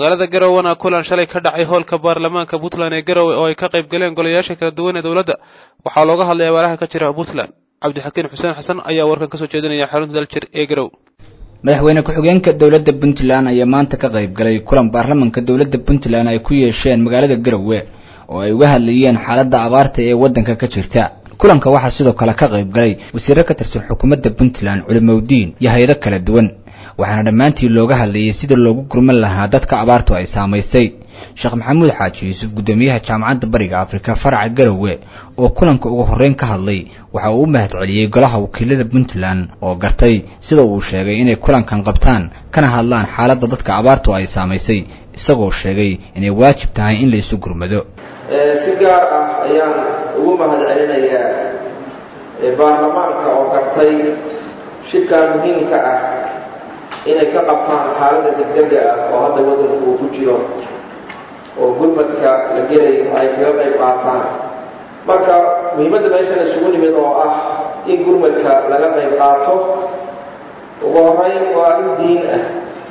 magaalada garowana kulan shalay ka dhacay hoolka baarlamaanka puntland ee garowe oo ay ka qayb galeen golayaasha kala duwan ee dowladda waxaa looga hadlay abaaraha ka jira puntland cabdixakiin xuseen xasan ayaa warkan kasoo jeedinaya xarunta daljir ee garow madaxweyne ku-xigeenka dowladda puntland ayaa maanta ka qayb galay kulan baarlamanka dowladda puntland ay ku yeesheen magaalada garowe oo ay uga hadlayeen xaaladda abaarta ee waddanka ka jirta kulanka waxaa sidoo kale ka qayb galay wasiiro ka tirsan xukuumadda puntland culimowdiin iyo hay-ado kala duwan waxaana dhammaantii looga hadlayay sida loogu gurman lahaa dadka abaartu ay saamaysay sheekh maxamuud xaaji yuusuf guddoomiyaha jaamacadda bariga afrika faraca garowe oo kulanka ugu horreyn ka hadlay waxa uu u mahad celiyey golaha wakiilada puntland oo gartay sida uu sheegay inay kulankan qabtaan kana hadlaan xaaladda dadka abaartu ay saamaysay isagoo sheegay inay waajib tahay in la isu gurmado si gaar ah ayaan ugu mahad celinayaa baarlamaanka oo gartay shirkaa muhiimka ah inay ka qabtaan xaaladda degdega ah oo hadda waddanku uu ku jiro oo gurmadka la gelayo ay kaga qayb qaataan marka muhiimadda meeshan isugu nimid oo ah in gurmadka laga qayb qaato ugu horeyn waa arrin diin ah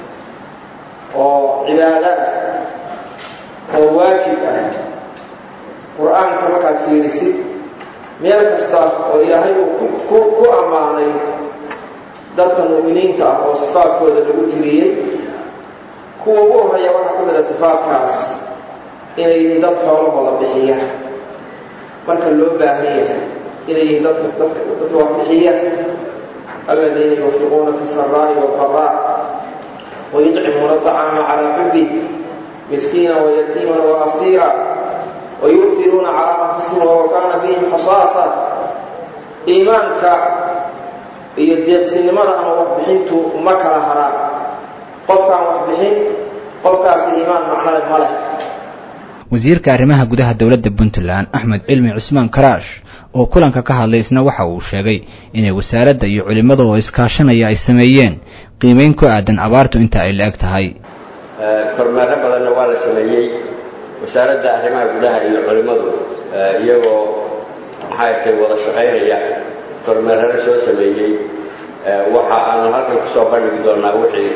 oo cibaado ah oo waajib ah qur-aanka markaad fiirisid meel kasta oo ilaahay uu ku ammaanay dadka mu'miniinta ah oo sifaadkooda lagu tiriyey kuwa ugu horreeya waxaa ka mid a sifaadkaas inay yihiin dad xoolahooda bixiya marka loo baahan yahay inay yihiin dadka dadka dadka wax bixiya aladiina yunfiquuna fi saraa'i waldaraa wayudcimuuna aطacaama calaa xubih miskiina wayatiiman waasiira wayu'tiruuna calaa anfusihim walow kaana fihim khasaasa iimaanka iyo deeqsinimada ama waxbixintu ma kala haraan qofkaan waxbixin qofkaasi iimaan macnale ma leh wasiirka arrimaha gudaha dowladda puntland axmed cilmi cusmaan karaash oo kulanka ka hadlay isna waxa uu sheegay inay wasaaradda iyo culimmada oo iskaashanaya ay sameeyeen qiimeyn ku aadan abaartu inta ay la-eg tahay kormeero badanna waa la sameeyey wasaaradda arrimaha gudaha iyo culimmadu iyagoo maxay tay wada shaqaynaya kormeerana soo sameeyey waxa aanu halkan kusoo bandhigi doonaa wixii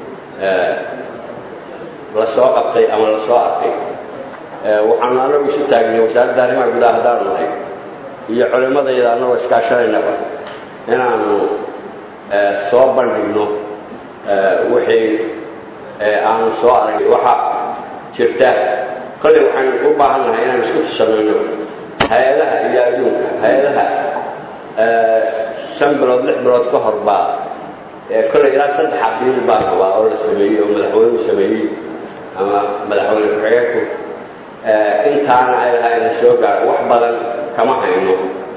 la soo qabtay ama la soo arkay waxaanu anagu isu taagnay wasaaradda arrimaha gudaha haddaanu nahay iyo culimmadayda annagoo iskaashanaynaba inaanu soo bandhigno wixii aanu soo aragay waxa jirta kolley waxaan u baahan nahay inaan isku tusanayno hay-adaha iyo adduunka hay-adaha shan bilood lix bilood ka hor baa kolley ilaa saddex abiil baa rabaa oo la sameeyey oo madaxweynuhu sameeyey ama madaxweyne ku-xigeenku intaana ay lahaa ina soo gaaro wax badan kama hayno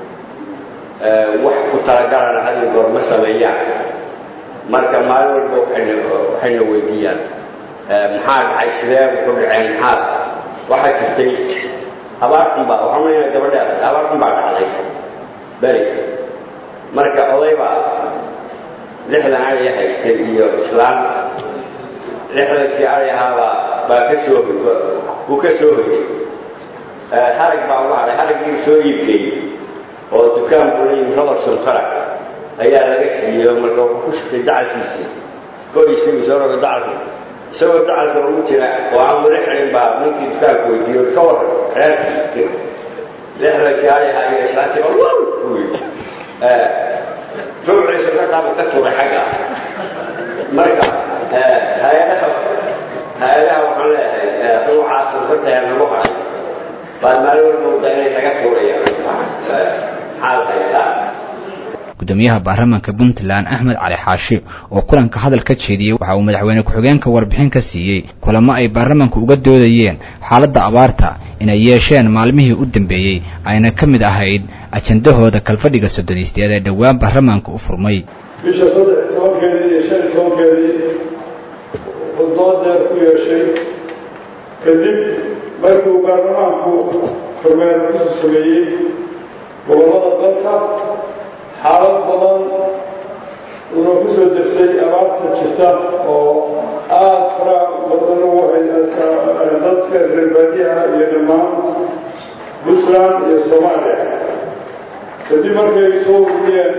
wax ku talagalana had iyo goor ma sameeyaan marka maalin walba waxayna waxayna weydiiyaan maxaa dhacay sidee wuxu dhaceen maxaa waxaa jirtay abaartan baa waxaan leeyahay gabadha abaartan baa dhacday beri marka oday baa lixdan ari haystay iyo islaan lixdankii ari ahaabaa baa ka soo uu ka soo hoyay harag baa uga hadhay haraggii soo iibgeeyey oo dukaan buu leeyihi robertson farac ayaa laga siiyey marka wuxuu ku shitay dacalkiisii ko-isii soo roga dacalka isagoo dacalka ugu jira oo aan weli xirin baa ninkii dukaanka weydiiyo ka waran reerkii lixdankii ari ahaa iyo islaantii baa wow u yidhi ruuciisa markaaba ka tuuray xagga marka hay-adaha hay-adaha waxaan leeyahay ruucaas hortaya nagu haray baad maalin walba wada inay naga tuurayaan maxaad haystaa gudoomiyaha baarlamaanka puntland axmed cali xaashi oo kulanka hadal ka jeediyey waxa uu madaxweyne ku-xigeenka warbixin ka siiyey kulamo ay baarlamaanku uga doodayeen xaaladda abaarta inay yeesheen maalmihii u dambeeyey ayna ka mid ahayd ajandahooda kalfadhiga soddonisteed ee dhowaan baarlamaanka u furmay bisha saddex tobankeedii iyo shan tobankeedii uu doodeer ku yeeshay kadib markii uu baarlamaanku kormeer ku sameeyey gobollada dalka xaalad badan uuna ku soo dersay abaarta jirta oo aada fara badan ugu haysa dadka reer baadiyaha iyo dhammaan puntland iyo soomaaliya kadib markay soo ururiyeen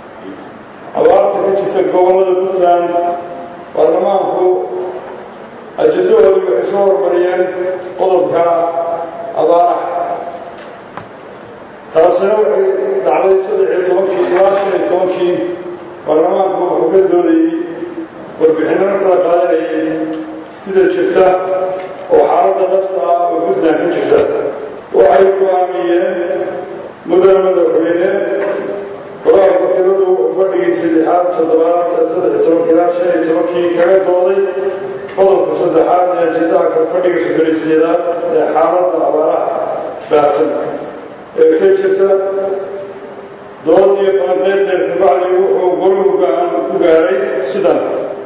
abaarta ka jirta gobollada puntland baarlamaanku ajandahoodii waxay soo hormariyeen qodobka abaaraha taasina waxay dhacday saddex iyo tobankii ilaa shan iyo tobankii baarlamaanku wuxuu ka doodayey warbixinana kala qaadanayay sida jirta oo xaaladda dafta ah oo puntland ka jirta waxay go-aamiyeen mudane madaxweyne golaha wakiiladu wuxuu fadhigii saddexaad toddobaad saddex iyo tobankii ilaa shan iyo tobankii kaga dooday qodobka saddexaad ee ajendaha ka fadhiga sodolisiyeedaad ee xaaladda abaaraha baatan ee ka jirta dood iyo falanqeynteed kabacdi wuxuu goluhu go-aan ku gaaray sidan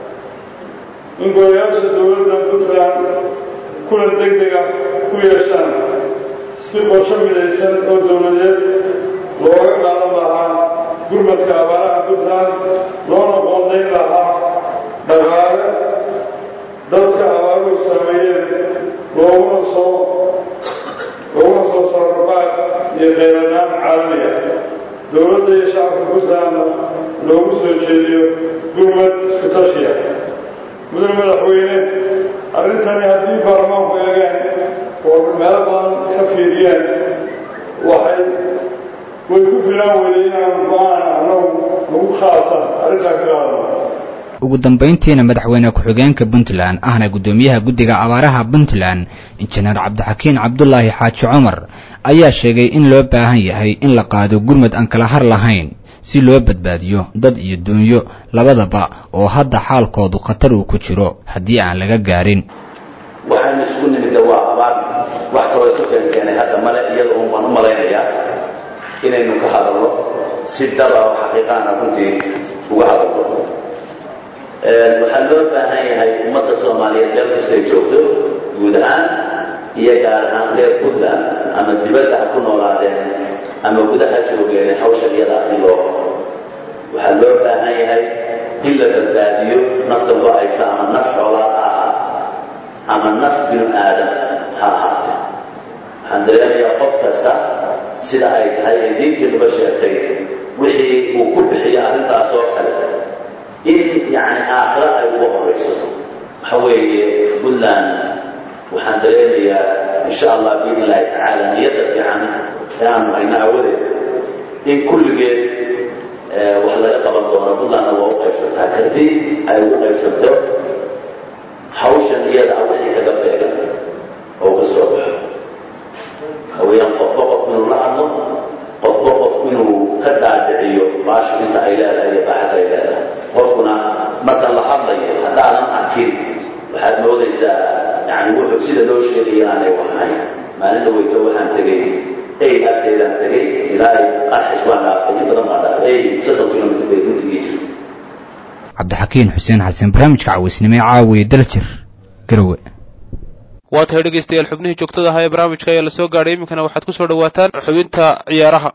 in golayaasha dowladda puntland kulan deg deg ah ku yeeshaan si qorsho midaysan oo dowladeed looga qaadan lahaa gurmadka abaaraha puntland loona qoondayn lahaa dhaqaale dadka abaaruhu saameeyeen looguna soo looguna soo saaro baad iyo kheyranaan caalami ah dowladda iyo shacabka puntlandna loogu soo jeediyo gurmad isku tashiya mudane madaxweyne arrintani haddii baarlamaanku eegeen oo meelo badan ka fiiriyeen waxay way ku filaan weyday inaan go-aan annagu lagu qaatan arrintaa ka qaadano ugu dambayntiina madaxweyne ku-xigeenka puntland ahna guddoomiyaha guddiga abaaraha puntland injineer cabdixakiin cabdulaahi xaaji cumar ayaa sheegay in loo baahan yahay in la qaado gurmad aan kala har lahayn si loo badbaadiyo dad iyo duunyo labadaba oo hadda xaalkoodu khatar uu ku jiro haddii aan laga gaarin waxaynu isugu nimidda waa abaar wax kaloo isu keenkeenay hadda male iyada un baan u malaynayaa inaynu ka hadalno si daba oo xaqiiqaana runtii uga hadalno waxaa loo baahan yahay ummadda soomaaliyeed meel kastay joogto guud ahaan iyo gaar ahaan reer puntland ama dibadda ha ku noolaadeen ama gudaha joogeen hawsha iyada in loo waxaa loo baahan yahay in la badbaadiyo nafta go-aysa ama naf xoolaad ha ahaat ama naf binu aadam ha ahaatee waxaan dareemayaa qof kasta sida ay tahay ee diintii nuga sheegtay wixii uu ku bixiyo arrintaas oo kale in yani aakhira ay uga horaysato waxa weeye puntland waxaan dareemayaa insha allah biidn illahi tacaala niyadda fiican ee aanu hayno awadeed in kulligeed wax laga qaban doono puntlandna waa u qaybsantaa kadib ay ugu qaybsanto hawshan iyada ah wixii kaga beegan oo ka soo baxo haweyaan qofba qof inuu la hadlo qofba qof inuu ka daadiciyo baasha inta ay leedahay iyo baaxada ay leedahay qofkuna marka la hadlayo haddaadan arkin waxaad moodaysaa yani wuxuu sida loo sheegaya aanay waxahayn maalinta weyto waxaan tegey ey agteedaan tegey ilaa qarxis baan dhaaftay in badan baan dhaaftay ey soddon kilomitr bay runtigii jirto cabdixakiin xuseen xasan barnaamijka cawaysnimo ee caawiya daljir garowe waa tahay dhegaystayaal xubnihii joogtada ahaa ee barnaamijka ayaa la soo gaadhay iminkana waxaad ku soo dhowaataan xubinta ciyaaraha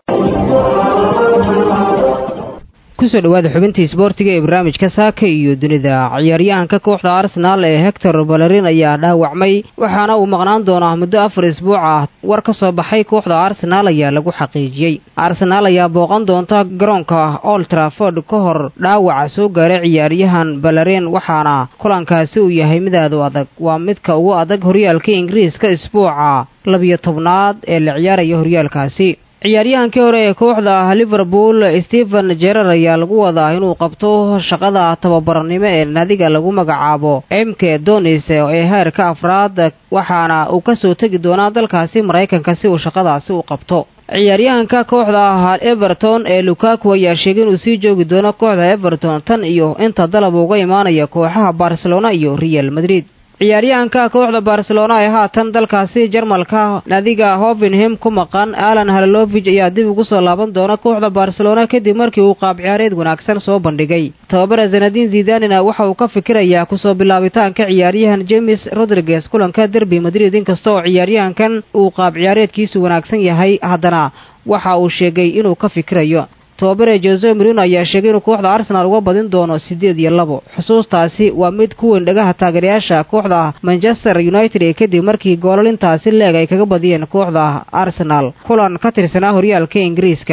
kusoo dhawaada xubintii isboortiga ee barnaamijka saaka iyo dunida ciyaaryahanka kooxda arsenaal ee hector balerin ayaa dhaawacmay waxaana uu maqnaan doonaa muddo afar isbuuc ah war ka soo baxay kooxda arsenaal ayaa lagu xaqiijiyey arsenaal ayaa booqan doonta garoonka old traford ka hor dhaawaca soo gaaray ciyaaryahan balerin waxaana kulankaasi uu yahay mid aad u adag waa midka ugu adag horyaalka ingiriiska isbuuca labiyo tobnaad ee la ciyaaraya horyaalkaasi ciyaaryahankii hore ee kooxda liverpool stephen jerar ayaa lagu wadaa inuu qabto shaqada tababarnimo ee naadiga lagu magacaabo mk donis ee heerka afraad waxaana uu kasoo tegi doonaa dalkaasi maraykanka si uu shaqadaasi u qabto ciyaaryahanka kooxda everton ee lukaku ayaa sheegay inuu sii joogi doono kooxda everton tan iyo inta dalab uga imaanaya kooxaha barcelona iyo real madrid ciyaaryahanka kooxda barcelona ee haatan dalkaasi jarmalka naadiga hovenham ku maqan alan halalovij ayaa dib ugu soo laaban doona kooxda barcelona kadib markii uu qaab ciyaareed wanaagsan soo bandhigay tababara zanadin zidanina waxa uu ka fikirayaa kusoo bilaabitaanka ciyaaryahan james rodriguez kulanka derby madrid inkasta oo ciyaaryahankan uu qaab ciyaareedkiisu wanaagsan yahay haddana waxa uu sheegay inuu ka fikirayo tobabare jose marino ayaa sheegay inuu kooxda arsenaal uga badin doono siddeed iyo labo xusuustaasi waa mid ku weyn dhagaha taageerayaasha kooxda manchester united ee kadib markii goolalintaasi leeg ay kaga badiyeen kooxda arsenaal kulan ka tirsanaa horyaalka ingiriiska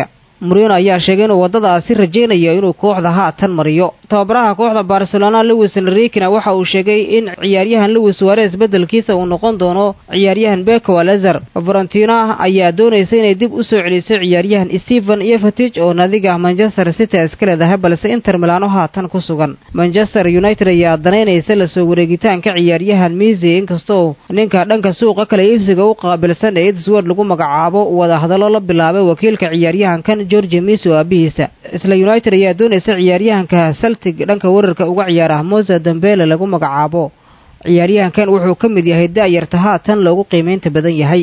murino ayaa sheegay inuu waddadaasi rajaynayo inuu kooxda haatan mariyo tababaraha kooxda barcelona lewis enrikina waxa uu sheegay in ciyaaryahan lewis suares beddelkiisa uu noqon doono ciyaaryahan beko alezer varentina ayaa doonaysa inay dib u soo celiso ciyaaryahan stephen yefatij oo nadiga manchester city iska leedahay balse inter milano haatan ku sugan manchester united ayaa danaynaysa lasoo wareegitaanka ciyaaryahan misi inkastoo ninka dhanka suuqa kale iibsiga u qaabilsan ee edsword lagu magacaabo wada hadallo la bilaabay wakiilka ciyaaryahankan georgi misi oo aabihiisa isla united ayaa doonaysa ciyaaryahanka celtic dhanka wararka uga ciyaara mosa dambele lagu magacaabo ciyaaryahankan wuxuu ka mid yahay da'yarta haatan loogu qiimaynta badan yahay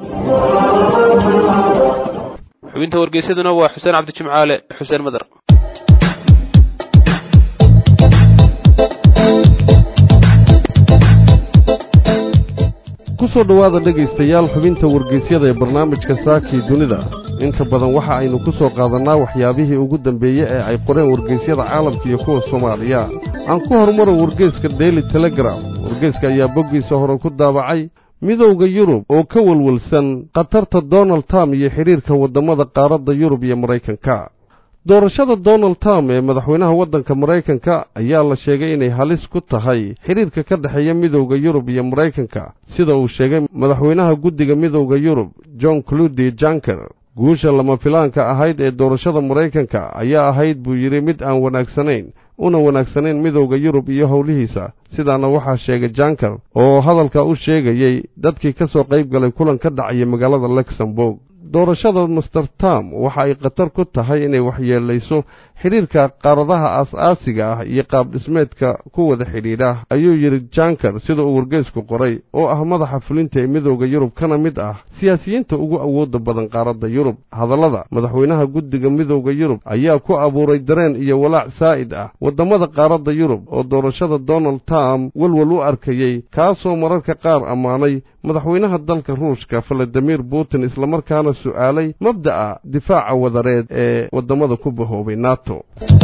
xubinta wargeysaduna waa xuseen cabdijimcaale xuseen madar ku soo dhowaada dhegaystayaal xubinta wargeysyada ee barnaamijka saakii dunida inta badan waxa aynu ku soo qaadannaa waxyaabihii ugu dambeeye ee ay qoreen wargeysyada caalamka iyo kuwa soomaaliya aan ku horumaro wargeyska daily telegram wargeyska ayaa boggiisa hore ku daabacay midowda yurub oo ka welwelsan khatarta donald trump iyo xidhiirka waddammada qaaradda yurub iyo maraykanka doorashada donald trump ee madaxweynaha waddanka maraykanka ayaa la sheegay inay halis ku tahay xidhiirka ka dhexeeya midowda yurub iyo maraykanka sida uu sheegay madaxweynaha guddiga midowda yurub john cludi janker guusha lama filaanka ahayd ee doorashada maraykanka ayaa ahayd buu yidhi mid aan wanaagsanayn una wanaagsanayn midowda yurub iyo howlihiisa sidaana waxaa sheegay janker oo hadalka u sheegayey dadkii ka soo qayb galay kulan ka dhacaya magaalada luxemburg doorashada master tam waxa ay khatar ku tahay inay waxyeelayso xidhiirka qaaradaha aas-aasiga ah iyo qaabdhismeedka ku wada xidhiidha ayuu yidhi janker sida uu wargeysku qoray oo ah madaxa fulinta ee midowda yurub kana mid ah siyaasiyiinta ugu awoodda badan qaaradda yurub hadallada madaxweynaha guddiga midowda yurub ayaa ku abuuray dareen iyo walaac saa'id ah waddamada qaaradda yurub oo doorashada donald trump welwel u arkayey kaasoo mararka qaar ammaanay madaxweynaha dalka ruushka valadimir putin islamarkaana su'aalay mabda'a difaaca wadareed ee waddamada ku bahoobay nato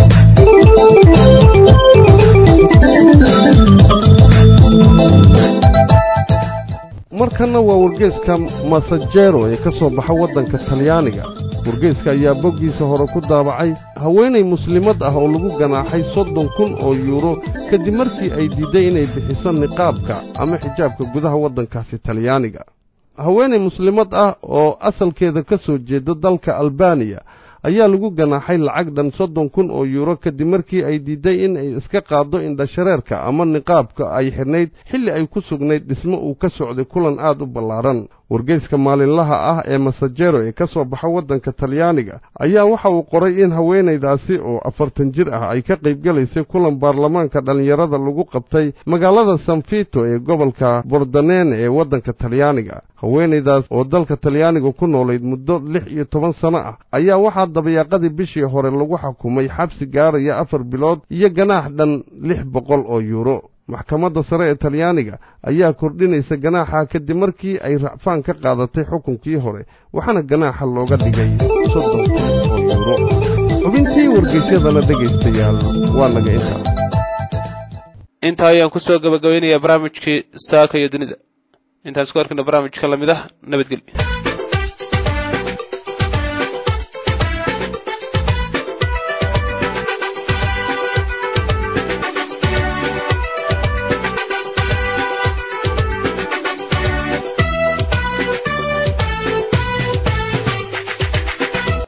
markanna waa wargeeska masajero ee ka soo baxa waddanka talyaaniga wargeeska ayaa boggiisa hore ku daabacay haweenay muslimad ah oo lagu ganaaxay soddon kun oo yuuro kadib markii ay diidday inay bixiso niqaabka ama xijaabka gudaha waddankaasi talyaaniga haweenay muslimad ah oo asalkeeda ka soo jeeda dalka albaniya ayaa lagu ganaaxay lacag dhan soddon kun oo yuuro kadib markii ay diidday in ay iska qaaddo indhashareerka ama niqaabka ay xidhnayd xilli ay ku sugnayd dhismo uu ka socday kulan aad u ballaaran wargeyska maalinlaha ah ee masajero ee ka soo baxa waddanka talyaaniga ayaa waxa uu qoray in haweenaydaasi oo afartan jir ah ay ka qaybgalaysay kulan baarlamaanka dhallinyarada lagu qabtay magaalada sanfito ee gobolka bordanene ee waddanka talyaaniga haweenaydaas oo dalka talyaaniga ku noolayd muddo lix iyo toban sano ah ayaa waxaa dabayaaqadii bishii hore lagu xukumay xabsi gaaraya afar bilood iyo ganaax dhan lix boqol oo yuuro maxkamadda sare ee talyaaniga ayaa kordhinaysa ganaaxa kadib markii ay racfaan ka qaadatay xukunkii hore waxaana ganaaxa looga dhigay soddon kun oo yuuro xubintii wargeysyadana dhegaystayaal waa naga intaa intaa ayaan ku soo gabagabaynayaa barnaamijkii saaka iyo dunida intaas ku arkayna barnaamijka lamid ah nabadgelyo